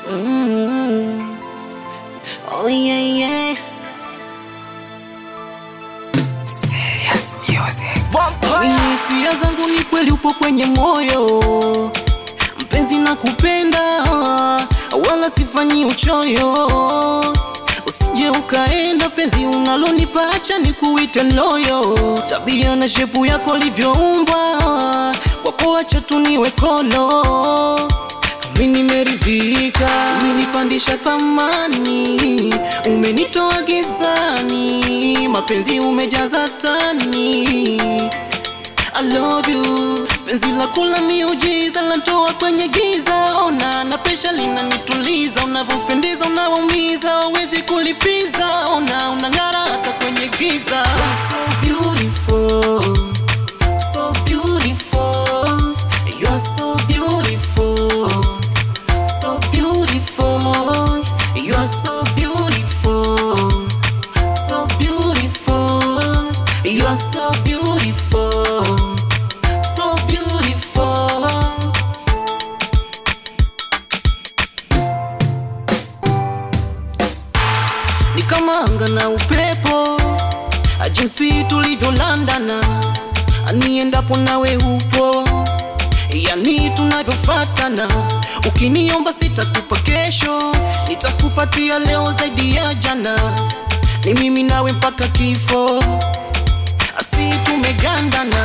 Mm. Oh yeah, yeah. Serious music. Kwenye hisia zangu ni kweli upo kwenye moyo, mpenzi na kupenda, wala sifanyi uchoyo. Usije ukaenda penzi unalonipa, acha nikuite loyo. Tabia na shepu yako livyoumbwa, kwako acha tu niwe kolo. Mimi nimeridhika, umenipandisha thamani, umenitoa gizani, mapenzi umejaza tani. I love you, penzi lako la miujiza lantoa kwenye giza. Ona na pesha linanituliza, unavyopendeza unawaumiza, uwezi kulipiza. Ona unang'ara hata kwenye giza. You're so beautiful, so beautiful, you're so beautiful so beautiful. You're so beautiful. So beautiful. You're so beautiful. So beautiful. Ni kama anga na upepo, jinsi tulivyolandana, aniendapo nawe upo yani tunavyofatana. Ukiniomba sitakupa kesho, nitakupatia leo zaidi ya jana. Ni mimi nawe mpaka kifo, asi tumegandana.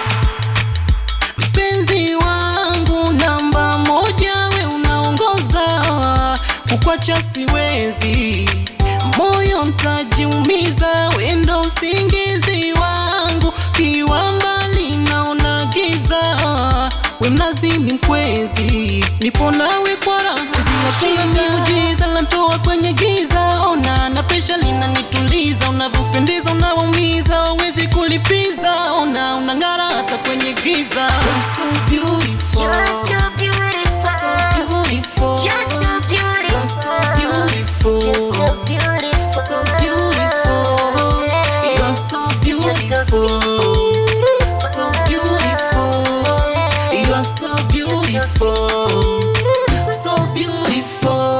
Mpenzi wangu namba moja, we unaongoza, kukwacha siwezi, moyo mtajiumiza, wendo usingizi wangu, kiwa mbali naona giza, we mlazimi mkwezi, nipo nawe kwa raha, zinakula miujiza, lantoa kwenye giza, ona na pesha linanituliza, unavyopendeza unawaumiza, uwezi kulipiza, ona unang'ara hata kwenye giza. You're so beautiful. You're so beautiful. beautiful. You're so beautiful. You're so beautiful. You're so beautiful. You're so beautiful. So beautiful. You're so beautiful. So beautiful.